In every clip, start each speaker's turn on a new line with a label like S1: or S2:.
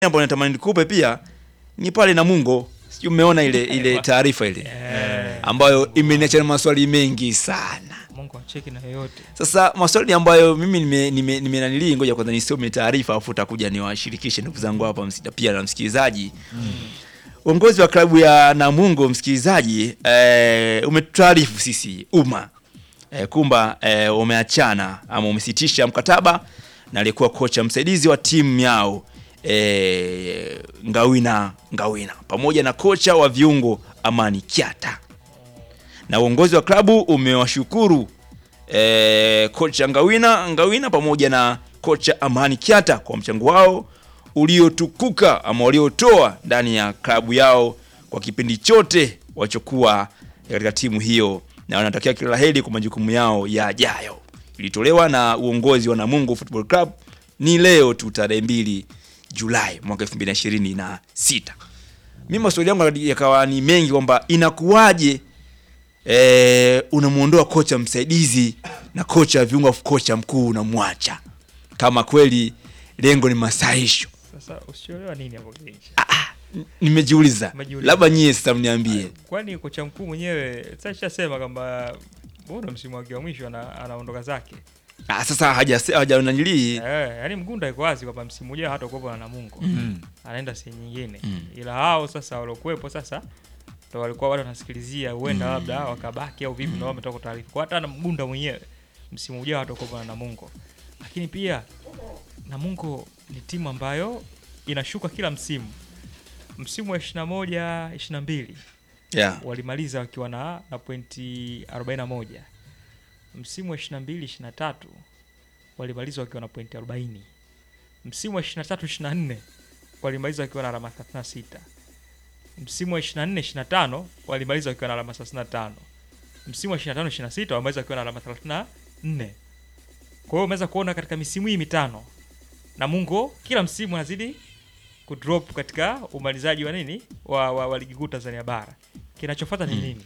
S1: ambayo natamani nikupe pia ni pale Namungo, sijui umeona ile ile taarifa ile
S2: Eh,
S1: ambayo imeniacha na maswali mengi sana.
S2: Mungu acheki na yoyote.
S1: Sasa maswali ambayo mimi nime nime, nime nanili, ngoja kwanza nisome taarifa afu utakuja niwashirikishe ndugu zangu hapa msida pia na msikilizaji. Uongozi wa klabu ya Namungo msikilizaji, eh, umetutaarifu sisi umma eh, kumba eh, umeachana ama umesitisha mkataba na aliyekuwa kocha msaidizi wa timu yao eh, Ngawina Ngawina pamoja na kocha wa viungo Amani Kiata na uongozi wa klabu umewashukuru eh, kocha Ngawina Ngawina pamoja na kocha Amani Kiata kwa mchango wao uliotukuka ama waliotoa ndani ya klabu yao kwa kipindi chote walichokuwa katika timu hiyo, na wanatakia kila la heri kwa majukumu yao yajayo. Ilitolewa na uongozi wa Namungo Football Club ni leo tu tarehe mbili Julai mwaka 2026. Mimi maswali yangu yakawa ni mengi kwamba inakuwaje eh, unamwondoa kocha msaidizi na kocha wa viungo afu kocha mkuu unamwacha kama kweli lengo ni masahisho.
S2: Sasa usielewa nini hapo Kilinchi?
S1: N- Nimejiuliza,
S2: Umejiuliza.
S1: labda nyie sasa mniambie.
S2: Kwani kocha mkuu mwenyewe sasa shasema kwamba mbona msimu wake wa mwisho ana, anaondoka zake.
S1: Ah, sasa haja haja nanilii
S2: Eh, yaani Mgunda iko wazi kwamba msimu ujao hata kuwepo na Namungo.
S1: Mm.
S2: Anaenda sehemu nyingine.
S1: Mm.
S2: Ila hao sasa waliokuwepo sasa ndo walikuwa bado wanasikilizia huenda
S1: Mm.
S2: labda wakabaki au vipi, ndio wametoka taarifa. Kwa hata na Mgunda mwenyewe msimu ujao hata kuwepo na Namungo. Lakini pia Namungo ni timu ambayo inashuka kila msimu. Msimu wa 21 22
S1: yeah.
S2: walimaliza wakiwa na, na pointi 41. Msimu wa 22 23 walimaliza wakiwa na pointi 40. Msimu wa 23 24 walimaliza wakiwa na alama 36. Msimu wa 24 25 walimaliza wakiwa na alama 35. Msimu wa 25 26 walimaliza wakiwa na alama 34. Kwa hiyo umeweza kuona katika misimu hii mitano Namungo kila msimu anazidi kudrop katika umalizaji wa nini wa, wa, wa ligi kuu Tanzania bara. Kinachofuata ni
S1: Mm.
S2: nini?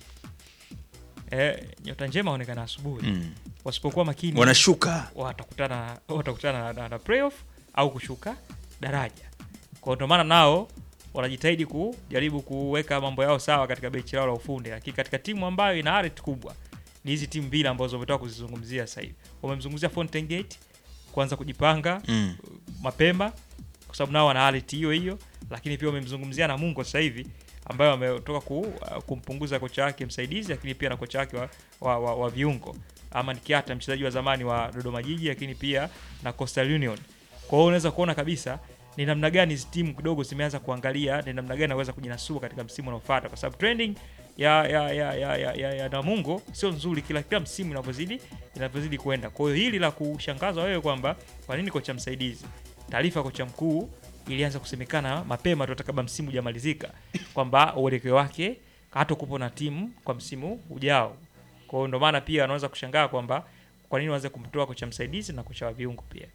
S2: Eh, nyota njema aonekana asubuhi.
S1: Mm.
S2: Wasipokuwa makini
S1: Wanashuka.
S2: watakutana watakutana na, na, na playoff au kushuka daraja. Kwa hiyo ndio maana nao wanajitahidi kujaribu kuweka mambo yao sawa katika benchi lao la ufundi, lakini katika timu ambayo ina aret kubwa ni hizi timu mbili ambazo umetoka kuzizungumzia sasa hivi. Wamemzungumzia Fountain Gate kuanza kujipanga
S1: Mm.
S2: mapema kwa sababu nao wana hali hiyo hiyo, lakini pia wamemzungumzia Namungo sasa hivi ambayo ametoka ku, uh, kumpunguza kocha wake msaidizi, lakini pia na kocha wake wa, wa, wa, wa viungo Aman Kiata, mchezaji wa zamani wa Dodoma Jiji, lakini pia na Coastal Union. Kwa hiyo unaweza kuona kabisa ni namna gani hizi timu kidogo zimeanza kuangalia ni namna gani naweza kujinasua katika msimu unaofuata, kwa sababu trending ya ya ya ya, ya, ya, ya Namungo sio nzuri kila kila msimu inavyozidi inavyozidi kwenda. Kwa hiyo hili la kushangaza wewe kwamba kwa nini kocha msaidizi, taarifa ya kocha mkuu ilianza kusemekana mapema tu hata kabla msimu hujamalizika kwamba uelekeo wake hata kupo na timu kwa msimu ujao. Kwa hiyo ndio maana pia anaweza kushangaa kwamba kwa nini waanze kumtoa kocha msaidizi na kocha wa viungo pia.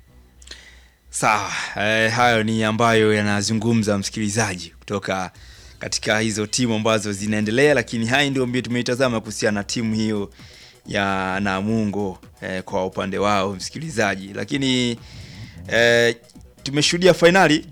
S1: Sawa, eh, hayo ni ambayo yanazungumza msikilizaji kutoka katika hizo timu ambazo zinaendelea, lakini haya ndio mbio tumeitazama kuhusiana na timu hiyo ya Namungo eh, kwa upande wao msikilizaji, lakini eh, tumeshuhudia fainali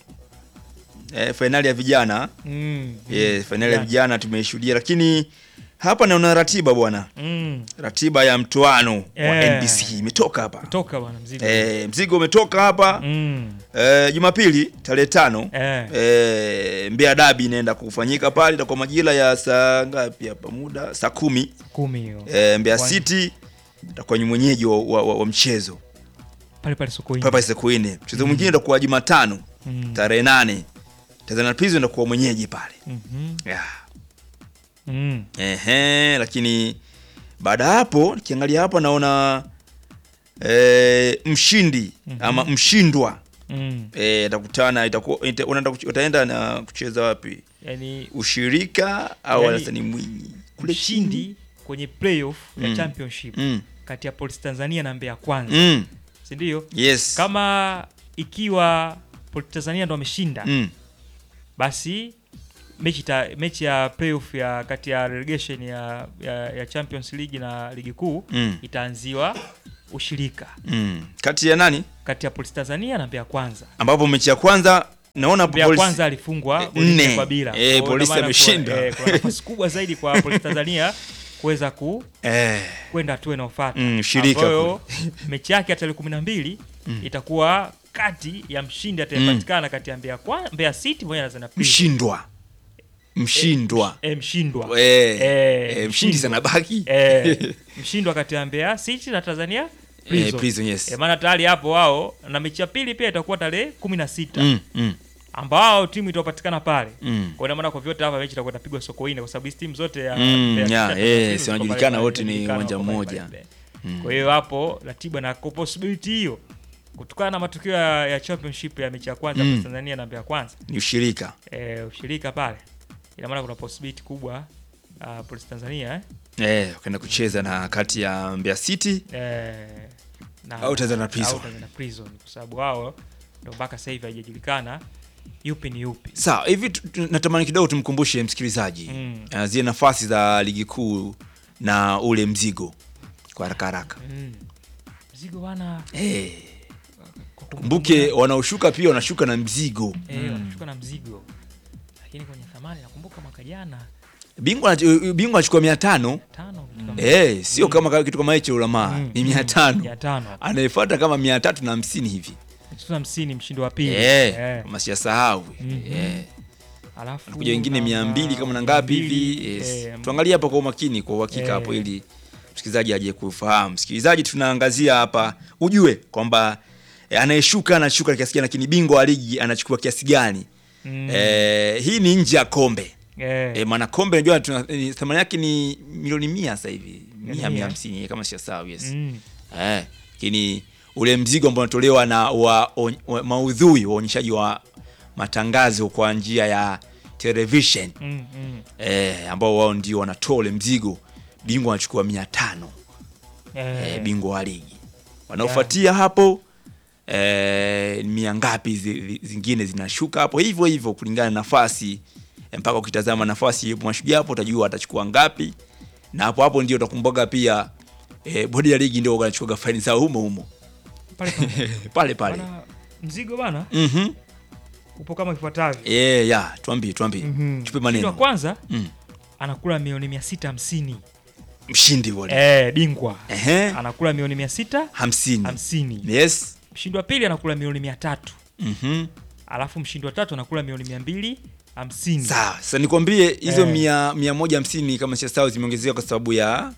S1: eh, fainali ya vijana
S2: Mm.
S1: eh, fainali ya vijana tumeishuhudia, lakini hapa naona ratiba bwana,
S2: Mm.
S1: ratiba ya mtoano wa
S2: Eh.
S1: NBC imetoka hapa
S2: Toka bwana mzigo.
S1: eh, mzigo umetoka hapa
S2: Mm.
S1: Eh, Jumapili tarehe tano
S2: Eh.
S1: eh, Mbeya Dabi inaenda kufanyika pale, itakuwa majira ya saa ngapi hapa muda saa kumi
S2: Kumi hiyo.
S1: eh, Mbeya
S2: Kwani-
S1: City itakuwa ni mwenyeji wa, wa, wa, wa mchezo
S2: Pale pale Sokoine.
S1: papa Sokoine. Mchezo mwingine utakuwa Jumatano
S2: Mm.
S1: tarehe nane Tanzania Prison itakuwa mwenyeji pale
S2: Mhm.
S1: yeah.
S2: Mm.
S1: Ehe, lakini baada ya hapo nikiangalia hapa naona eh, mshindi
S2: Mhm.
S1: ama mshindwa
S2: Mm.
S1: eh, atakutana itakuwa ita- unaenda kuch- utaenda na kucheza wapi?
S2: Yaani
S1: Ushirika au
S2: Yani,
S1: yani, ni Mwinyi kule chini?
S2: mshindi kwenye playoff ya
S1: Mm.
S2: championship
S1: Mm.
S2: kati ya Police Tanzania na Mbeya Kwanza.
S1: Mm.
S2: Si ndio?
S1: Yes.
S2: Kama ikiwa Police Tanzania ndo ameshinda
S1: Mm.
S2: basi mechi, ta, mechi ya playoff ya kati ya relegation ya, ya, ya Champions League na ligi kuu
S1: Mm.
S2: itaanziwa ushirika
S1: Mm. Kati ya nani
S2: kati ya Police Tanzania na Mbeya Kwanza.
S1: ambapo mechi ya kwanza naona
S2: Mbeya
S1: Polisi-
S2: kwanza alifungwa
S1: Eh,
S2: goli nne
S1: nne.
S2: kwa bila.
S1: Eh,
S2: Kwa hiyo
S1: Polisi
S2: ina maana
S1: ameshinda.
S2: kuwa- eh, Kuna nafasi kubwa zaidi kwa Polisi Tanzania kuweza ku
S1: eh,
S2: kwenda hatua inayofuata
S1: Mm, shirika
S2: ambayo mechi yake ya tarehe kumi na mbili itakuwa kati ya mshindi atayepatikana kati ya Mbeya, kwa, Mbeya City pamoja na Tanzania Prisons.
S1: mshindwa mshindwa
S2: Eh, mshindwa
S1: Eh,
S2: Eh,
S1: eh, mshindi sana baki
S2: eh, mshindwa kati ya Mbeya City na Tanzania
S1: Eh,
S2: Prison.
S1: Prison, yes.
S2: Eh, maana tayari hapo wao na mechi ya pili pia itakuwa tarehe kumi na sita
S1: Mm, mm,
S2: ambao timu itapatikana pale
S1: mm.
S2: kwa ina maana kwa vyote hapa mechi itakuwa itapigwa Sokoine kwa sababu hizi timu zote ya
S1: Mm,
S2: Mbeya City
S1: yeah,
S2: na
S1: eh,
S2: Tanzania
S1: si
S2: ziko
S1: wanajulikana
S2: pale
S1: wote ni
S2: pale,
S1: uwanja
S2: wako pale
S1: mmoja.
S2: pale. Kwa hiyo hapo ratiba na kwa possibility hiyo kutokana na matukio ya, ya championship ya mechi ya kwanza
S1: Mm.
S2: kwa Tanzania na Mbeya kwanza
S1: ni ushirika
S2: eh, ushirika pale ina maana kuna possibility kubwa uh, Police Tanzania eh?
S1: eh, ukaenda kucheza na kati ya Mbeya City
S2: Eh, na-
S1: Au Tanzania Prison.
S2: au Tanzania Prison kwa sababu wao ndo mpaka sasa hivi haijajulikana yupi ni yupi.
S1: sawa hivi tu- tu- natamani kidogo tumkumbushe msikilizaji
S2: Mm.
S1: uh, zile nafasi za ligi kuu na ule mzigo kwa haraka haraka
S2: Mm. Mzigo bwana,
S1: eh,
S2: kwa
S1: kumbuke wanaoshuka pia wanashuka na mzigo
S2: eh, wanashuka na mzigo, lakini kwenye thamani nakumbuka mwaka jana
S1: bingwa anach- bingwa anachukua mia tano
S2: tano vitu kama
S1: eh, sio kama ka- kitu kama hicho ulamaa
S2: Mm,
S1: ni mia
S2: mia
S1: tano
S2: tano
S1: anayefuata kama mia tatu na hamsini hivi
S2: Mchezo hamsini mshindi wa pili
S1: eh,
S2: Eh,
S1: kama siyasahau
S2: Mhm.
S1: eh.
S2: alafu
S1: kuja wengine
S2: namba
S1: mia mbili kama na
S2: mia
S1: ngapi
S2: mbili,
S1: hivi yes.
S2: eh,
S1: tuangalie hapa kwa umakini kwa uhakika
S2: Eh.
S1: hapo ili msikilizaji aje kufahamu msikilizaji tunaangazia hapa ujue kwamba eh, anayeshuka anashuka kiasi gani lakini bingwa wa ligi anachukua kiasi gani
S2: mm,
S1: eh, hii ni nje ya kombe
S2: eh,
S1: eh, maana kombe najua tuna- eh, thamani yake ni milioni mia sasa hivi mia
S2: Mia.
S1: mia hamsini kama siyasahau yes
S2: mm,
S1: Eh, lakini ule mzigo ambao unatolewa na wa, on, wa maudhui waonyeshaji wa matangazo kwa njia ya television
S2: mm, mm,
S1: eh, ambao wao ndio wanatoa ule mzigo bingwa anachukua mia tano
S2: eh,
S1: eh, bingwa wa ligi wanaofuatia hapo eh, mia ngapi zi, zi- zingine zinashuka hapo hivyo hivyo kulingana na nafasi eh, mpaka ukitazama nafasi ya mashujaa hapo utajua atachukua ngapi na hapo hapo ndio utakumbuka pia eh, bodi ya ligi ndio wanachukua faini zao humo humo
S2: pale pale.
S1: pale pale
S2: Bana, mzigo bana
S1: mhm
S2: upo kama ifuatavyo
S1: eh ya tuambie tuambie
S2: Mhm.
S1: tupe
S2: Mshindi wa
S1: maneno
S2: kwanza
S1: mm.
S2: anakula milioni mia sita hamsini
S1: mshindi wale
S2: eh, bingwa
S1: ehe
S2: anakula milioni mia sita
S1: hamsini
S2: hamsini
S1: yes
S2: mshindi wa pili anakula milioni mia tatu
S1: mhm
S2: alafu mshindi wa tatu anakula milioni mia mbili hamsini
S1: sawa sasa nikwambie hizo
S2: Eh.
S1: mia, mia moja hamsini kama siyasahau zimeongezewa kwa sababu ya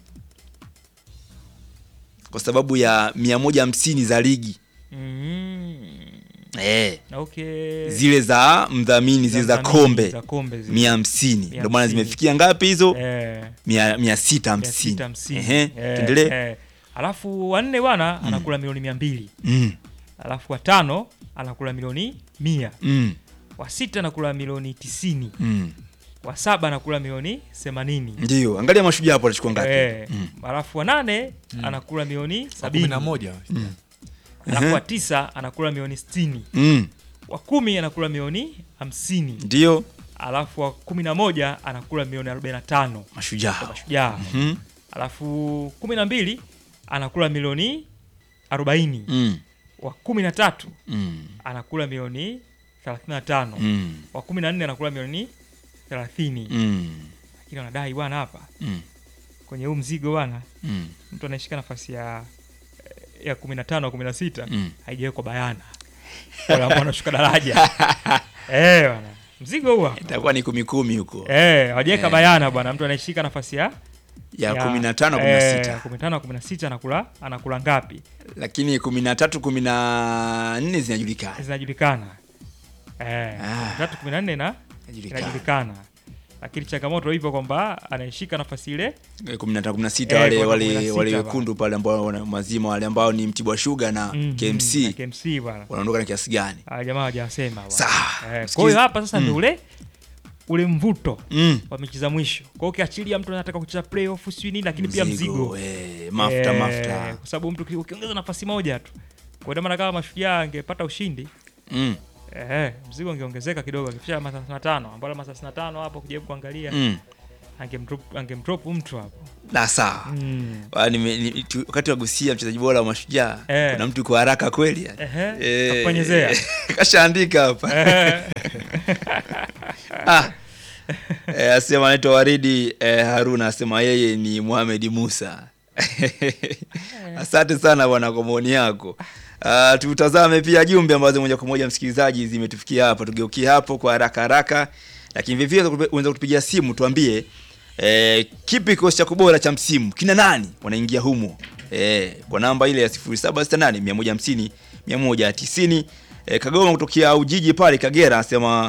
S1: kwa sababu ya mia moja hamsini za ligi
S2: mm.
S1: eh,
S2: okay.
S1: zile za mdhamini zile za
S2: mdhamini,
S1: kombe
S2: za kombe zile.
S1: mia hamsini
S2: Mia
S1: ndio maana
S2: hamsini.
S1: zimefikia ngapi hizo
S2: eh,
S1: mia, mia sita
S2: mia sita
S1: hamsini
S2: hamsini.
S1: Ehe,
S2: Eh,
S1: tuendelee
S2: eh. alafu wanne bwana anakula milioni mia mbili
S1: mm,
S2: alafu watano anakula milioni mia
S1: mm,
S2: wa sita anakula milioni tisini
S1: mm.
S2: wa saba anakula milioni themanini
S1: ndio angalia mashujaa hapo atachukua ngapi
S2: Eh,
S1: Mm.
S2: alafu wa nane anakula milioni
S3: Wa kumi
S2: sabini
S3: na moja
S2: alafu wa tisa anakula milioni sitini
S1: mm,
S2: wa kumi anakula milioni hamsini
S1: ndio
S2: alafu wa kumi na moja anakula milioni arobaini na tano
S1: mashujaa
S2: mashujaa
S1: mm,
S2: alafu kumi na mbili anakula milioni arobaini
S1: mm,
S2: wa kumi na tatu
S1: mm,
S2: anakula milioni thelathini na tano
S1: mm,
S2: wa kumi na nne anakula milioni thelathini
S1: mm,
S2: lakini wanadai bwana hapa
S1: mm,
S2: kwenye huu mzigo bwana
S1: mm,
S2: mtu anayeshika nafasi ya ya kumi na tano kumi na sita
S1: mm.
S2: haijawekwa bayana wale ambao wanashuka daraja eh bwana mzigo huo
S1: itakuwa ni kumi kumi huko
S2: eh hawajaweka
S1: Eh.
S2: bayana bwana mtu anayeshika nafasi ya
S1: ya kumi na tano kumi na sita
S2: kumi na tano kumi na sita anakula anakula ngapi
S1: lakini kumi na tatu kumi na nne zinajulikana
S2: zinajulikana eh
S1: Ah.
S2: kumi na tatu kumi na nne na
S1: Zinajulikana.
S2: inajulikana lakini changamoto hivyo kwamba anayeshika nafasi ile
S1: Eh, kumi na tano kumi na sita
S2: Eh,
S1: wale
S2: kwa
S1: wale
S2: 16
S1: wale
S2: ba.
S1: wekundu pale ambao wana- mazima wale ambao ni Mtibwa Sugar na
S2: mm,
S1: KMC
S2: na KMC bwana
S1: wanaondoka na kiasi gani
S2: Ah, jamaa hawajasema bwana.
S1: Sawa.
S2: Eh,
S1: Sikiza-
S2: kwa hiyo hapa sasa
S1: Mm.
S2: ndio ule ule mvuto
S1: mm.
S2: wa mechi za mwisho. Kwa hiyo ukiachilia mtu anataka kucheza playoff sijui nini, lakini pia mzigo
S1: eh, mafuta
S2: Eh,
S1: mafuta
S2: kwa sababu mtu uki- ukiongeza nafasi moja tu, kwa hiyo maana kama mashujaa angepata ushindi
S1: mm.
S2: eh, mzigo ungeongezeka kidogo, akifikisha alama 35 ambao alama 35 hapo kujaribu kuangalia
S1: Mm.
S2: angemdrop angemdrop mtu hapo
S1: na sawa
S2: mm.
S1: Ah, nime- ni- tu- wakati wagusia mchezaji bora wa mashujaa
S2: Eh.
S1: kuna mtu kwa haraka kweli yani.
S2: Ehe,
S1: Eh,
S2: kakuponyezea.
S1: kashaandika hapa ah. eh, asema anaitwa Waridi eh, Haruna asema yeye ni Mohamed Musa asante sana bwana kwa maoni yako Uh, tutazame pia jumbe ambazo moja kwa moja msikilizaji zimetufikia hapa tugeukie hapo kwa haraka haraka lakini vivyo hivyo unaweza kutupigia simu tuambie eh, kipi kikosi chako bora cha msimu kina nani wanaingia humo eh, kwa namba ile ya 0768 150 190 eh, Kagoma kutokea Ujiji pale Kagera anasema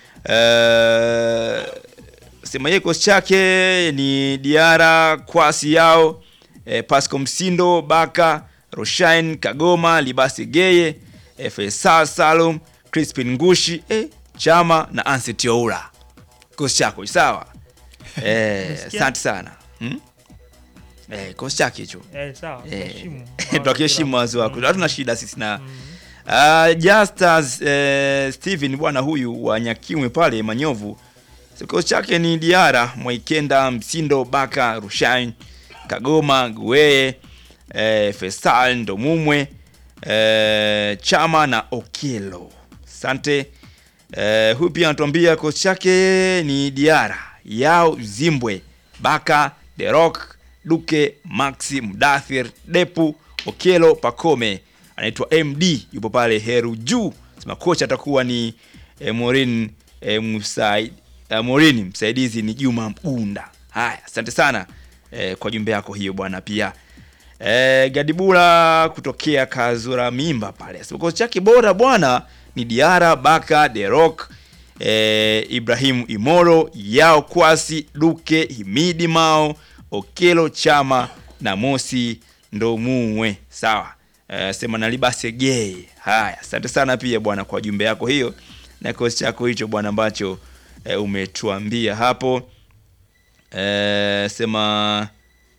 S1: eh, sema yeye kikosi chake ni Diara Kwasi yao eh, Pasco Msindo Baka Roshain Kagoma Libasi Geye eh, Faisal Salum Crispin Ngushi eh, Chama na Anset Oura kikosi chako sawa eh,
S2: Umesikia?
S1: asante sana hmm? eh, kikosi chake hicho
S2: eh, sawa
S1: Eh,
S2: tuheshimu.
S1: tunaheshimu wazo wako
S2: Mm.
S1: hatuna shida sisi na
S2: Mm.
S1: Uh, Justus uh, Steven bwana huyu wa Nyakimwe pale Manyovu, kikosi chake ni Diara Mwaikenda, Msindo, Baka, Rushain, Kagoma, Gueye, uh, Fesal, Ndomumwe, uh, Chama na Okelo. Asante. Uh, huyu pia anatuambia kikosi chake ni Diara, Yao, Zimbwe, Baka, Derok, Duke, Maxi, Mdathir, Depu, Okelo, Pakome anaitwa MD yupo pale Heru juu sema kocha atakuwa ni eh, Morin eh, Musaid, eh, Morin msaidizi ni Juma Mbunda. Haya, asante sana eh, kwa jumbe yako hiyo bwana pia. Eh, Gadibula kutokea Kazura Mimba pale. Sema kocha chake bora bwana ni Diara Baka Derok eh, Ibrahim Imoro Yao Kwasi Duke Himidi Mao Okelo Chama na Mosi Ndomumwe. Sawa. Eh, sema nalibase gay. Haya, asante sana pia bwana kwa jumbe yako hiyo na kikosi chako hicho bwana ambacho eh, umetuambia hapo. Eh, sema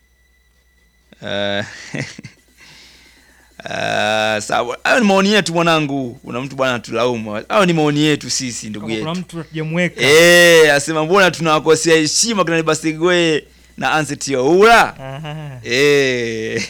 S1: eh, Uh, sawa hayo ni maoni yetu mwanangu kuna mtu bwana tulaumu hayo ni maoni yetu sisi ndugu
S2: Kama kuna
S1: yetu
S2: mtu hatujamweka
S1: Eh, asema mbona tunawakosea heshima kina Libasegwe na Anset Oura?
S2: Aha.
S1: Eh.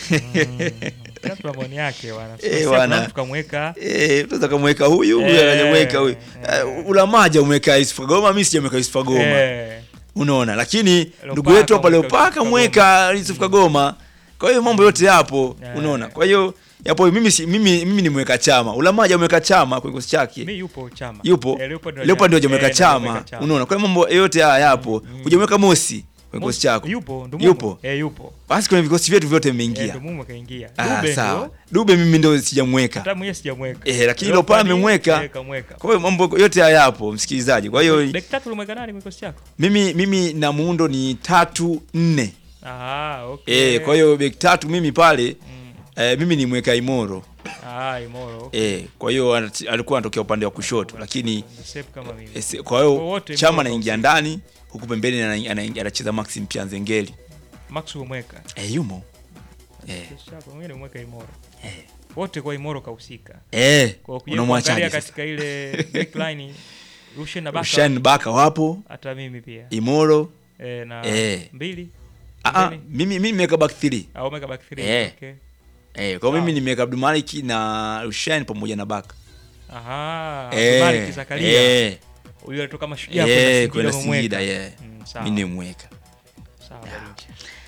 S2: Kila mtu na maoni yake bwana.
S1: Eh,
S2: Sasa
S1: bwana.
S2: kuna mtu kamweka
S1: Eh, tunaweza kumweka huyu, huyu
S2: Eh,
S1: akajamweka huyu.
S2: eh.
S1: Uh, Ulamaja umeweka Yusuf Kagoma, mimi sijamweka Yusuf Kagoma.
S2: Eh,
S1: Unaona, lakini ndugu
S2: Leopaka
S1: wetu hapa
S2: umeweka
S1: Leopaka
S2: Yusuf
S1: mweka Yusuf Kagoma. Kwa hiyo mambo yote yapo,
S2: Eh.
S1: unaona. Kwa hiyo yapo mimi si, mimi mimi nimeweka chama. Ulamaja umeweka chama kwa kikosi chake.
S2: mi yupo chama.
S1: yupo
S2: Eh, Leopard ndio
S1: Leopard ndio
S2: haja-
S1: hajamweka
S2: eh, ndio
S1: chama
S2: hajamweka chama.
S1: unaona kwa hiyo mambo yote haya yapo
S2: Mm.
S1: hujamweka mosi kwenye kikosi
S2: Mosi-
S1: chako
S2: Yupo, Ndumumo.
S1: Yupo.
S2: Eh, yupo.
S1: basi kwenye vikosi vyetu vyote
S2: Eh,
S1: vimeingia
S2: Ndumumo kaingia.
S1: ah,
S2: Dube
S1: sawa
S2: ndio.
S1: dube mimi ndio sijamweka
S2: Hata mwenyewe sijamweka.
S1: Eh, lakini
S2: Leopard,
S1: Leopard amemweka.
S2: eh, kamweka.
S1: kwa hiyo mambo yote haya yapo msikilizaji kwa hiyo
S2: Beki tatu ulimweka nani kwenye kikosi chako?
S1: mimi mimi na muundo ni tatu nne
S2: Ah, okay.
S1: eh, kwa hiyo beki tatu mimi pale
S2: Mm.
S1: eh, mimi nimweka Imoro
S2: Ah, Imoro. okay.
S1: eh, kwa hiyo anati- alikuwa anatokea upande wa kushoto lakini
S2: The same kama mimi.
S1: eh, si- kwa hiyo
S2: Wote
S1: chama
S2: Imoro
S1: anaingia ndani huku pembeni ana- ana- anacheza Maxim Pianzengeli
S2: Max umweka.
S1: eh, yumo eh,
S2: Kikosi chako mwingine umweka Imoro.
S1: eh.
S2: Wote kwa Imoro kahusika.
S1: Eh,
S2: Kwa kuja
S1: unamwachaje
S2: kuangalia
S1: sasa?
S2: katika ile backline Rushen na Baka
S1: Rushan Baka wapo,
S2: hata mimi pia.
S1: Imoro.
S2: Eh, na
S1: Eh.
S2: mbili.
S1: Ah, ah,
S2: Pembeni.
S1: mimi mimi nimeweka back 3.
S2: Au umeweka back three.
S1: Eh.
S2: Okay.
S1: Eh, kwa
S2: Sawa.
S1: mimi nimeweka Abdul Malik na Rushan pamoja na Baka.
S2: Aha.
S1: Eh,
S2: Malik Zakaria.
S1: eh,
S2: Huyu alitoka mashujaa
S1: eh,
S2: kwenda
S1: kwenda
S2: Singida
S1: Singida,
S2: umemweka.
S1: yeah.
S2: Mm, sawa.
S1: Mimi nimemweka.
S2: Sawa, Barincha.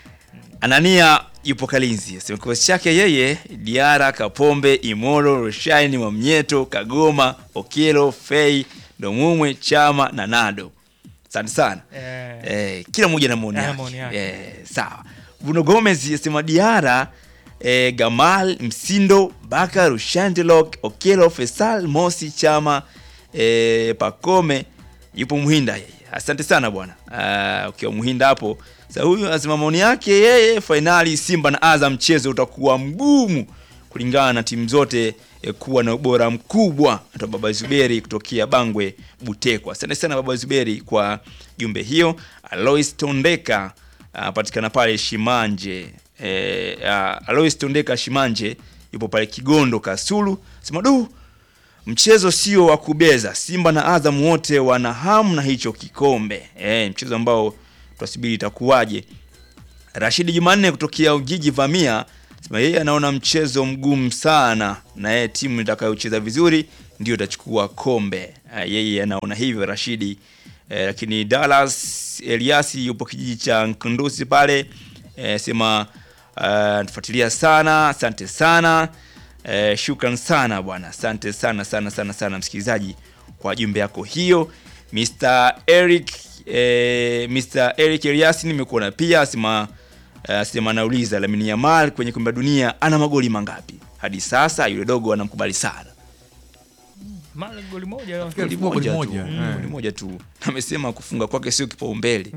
S1: Anania yupo Kalinzi. Sema kikosi chake yeye Diara, Kapombe, Imoro, Rushaini, Mwamnyeto, Kagoma, Okelo, Fei, Domumwe, Chama na Nado. Asante sana.
S2: Eh.
S1: Eh, kila mmoja na maoni
S2: Eh,
S1: yake.
S2: maoni yake.
S1: Eh, sawa. Bruno Gomez yasema Diara, eh, Gamal, Msindo, Baka, Rushandelok, Okelo, Fesal, Mosi, Chama, eh, Pakome yupo Muhinda yeye. Asante sana bwana. Uh, ukiwa Muhinda hapo. Sasa huyu anasema maoni yake yeye, fainali Simba na Azam mchezo utakuwa mgumu kulingana na timu zote eh, kuwa na ubora mkubwa. Atoa Baba Zuberi kutokea Bangwe Butekwa. Asante sana Baba Zuberi kwa jumbe hiyo. Alois Tondeka anapatikana pale Shimanje. Eh, uh, Alois Tondeka Shimanje yupo pale Kigondo Kasulu. Sema du mchezo sio wa kubeza. Simba na Azam wote wana hamu na hicho kikombe. Eh, mchezo ambao tutasubiri itakuwaje. Rashidi Jumanne kutokea Ujiji Vamia sema yeye anaona mchezo mgumu sana, na yeye timu itakayocheza vizuri ndio itachukua kombe. Uh, yeye anaona hivyo Rashidi. Eh, lakini Dallas Eliasi yupo kijiji cha Nkundusi pale eh, sema uh, tufuatilia sana, asante sana eh, shukran sana bwana, asante sana sana sana sana msikilizaji kwa jumbe yako hiyo. Mr Eric eh, Mr Eric Eliasi nimekuona pia sema uh, sema anauliza Lamine Yamal kwenye kombe la dunia ana magoli mangapi hadi sasa? Yule dogo anamkubali sana
S2: Mali goli moja
S3: Nafikiri
S1: goli
S3: alifunga goli
S1: moja tu,
S3: moja, eh.
S1: goli moja tu. Amesema kufunga kwake sio kipaumbele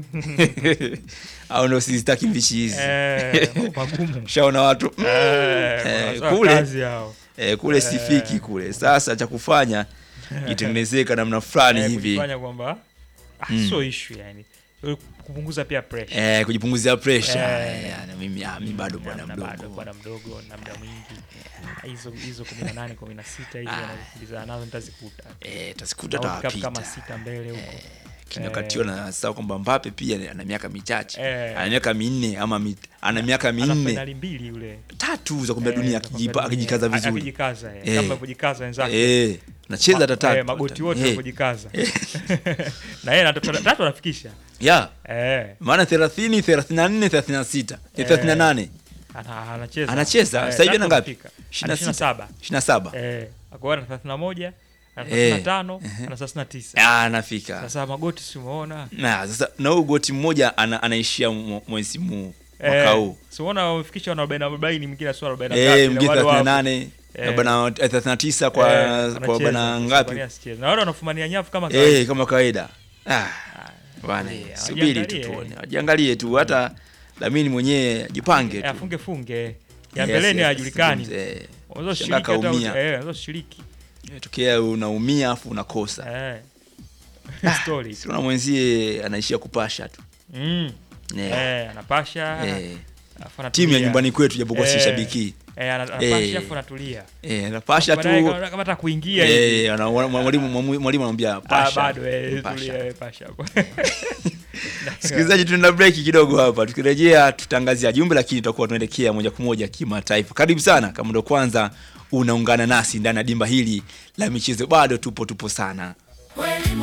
S1: au ndio sizitaki mbichi hizi
S2: eh, magumu
S1: shaona watu mm,
S2: eh,
S1: eh,
S2: wanatoa
S1: kule
S2: kazi hao
S1: eh, kule sifiki kule. Sasa cha kufanya itengenezeka namna fulani
S2: eh,
S1: hivi
S2: kujifanya kwamba ah,
S1: Mm.
S2: sio issue yani kupunguza pia pressure
S1: eh, kujipunguzia pressure
S2: Eh.
S1: eh, na mimi ah, mimi bado bwana
S2: Na bado
S1: mdogo
S2: bwana mdogo na muda mwingi hizo hizo 18 16 hizo wanakimbizana nazo nitazikuta
S1: eh, tasikuta
S2: Na World Cup kama
S1: tawapita
S2: sita mbele huko
S1: kinakatiwa na sasa kwamba Mbappe pia ana miaka michache
S2: Eh.
S1: ana miaka minne ama mit, ana miaka
S2: ana
S1: minne
S2: penali mbili yule
S1: tatu za kombe la
S2: Eh,
S1: dunia
S2: za kombe
S1: akijipa-
S2: la dunia.
S1: akijikaza
S2: A-
S1: vizuri
S2: akijikaza eh,
S1: Eh.
S2: kama alivyojikaza wenzake
S1: eh, nacheza hata
S2: Ma-
S1: tatu
S2: eh, magoti wote
S1: Eh,
S2: walivyojikaza na yeye anatoka- tatu anafikisha
S1: yeah
S2: eh
S1: maana 30 34 36 eh, 38
S2: ana- anacheza
S1: Anacheza?
S2: Eh,
S1: Sasa hivi
S2: tatu
S1: ana ngapi?
S2: anafika.
S1: 26.
S2: Ana 27
S1: 27
S2: eh akawa na 31 ana
S1: Eh.
S2: 35 na 39
S1: ah anafika
S2: sasa magoti si umeona
S1: na sasa na huyu goti mmoja ana, anaishia mw- mwezi huu mwaka
S2: Eh,
S1: huu
S2: si umeona wamefikisha wana 40 40 mwingine sio 40
S1: eh mgine 38
S2: Eh.
S1: na bana 39 kwa kwa bana ngapi
S2: na wale wanafumania nyavu kama kawaida.
S1: eh kama kawaida ah bwana
S2: eh,
S1: subiri tu
S2: wajiangalie.
S1: tuone wajiangalie tu hata Lamini mwenyewe ajipange
S2: Eh,
S1: tu
S2: afunge funge ya
S1: Yes,
S2: mbeleni
S1: yes,
S2: hajulikani
S1: eh,
S2: unaweza
S1: Shangaa
S2: shiriki hata
S1: kaumia.
S2: eh unaweza shiriki
S1: tokea unaumia afu unakosa
S2: eh story
S1: siona mwenzie anaishia kupasha tu
S2: mm
S1: Eh,
S2: eh anapasha
S1: eh.
S2: alafu anatulia.
S1: timu ya nyumbani kwetu japokuwa si
S2: Eh.
S1: shabiki
S2: eh ana- anapasha
S1: Eh.
S2: alafu anatulia
S1: eh anapasha
S2: Baadaye
S1: tu
S2: kama kama hata kuingia hivi
S1: eh ana- mwalimu mwalimu anamwambia
S2: ah,
S1: pasha
S2: bado eh
S1: pasha.
S2: tulia eh, pasha hapo
S1: Msikilizaji, tunaenda break kidogo hapa. Tukirejea tutangazia jumbe, lakini tutakuwa tunaelekea moja kwa moja kimataifa. Karibu sana kama ndo kwanza unaungana nasi ndani ya dimba hili la michezo, bado tupo tupo sana.
S4: Kweli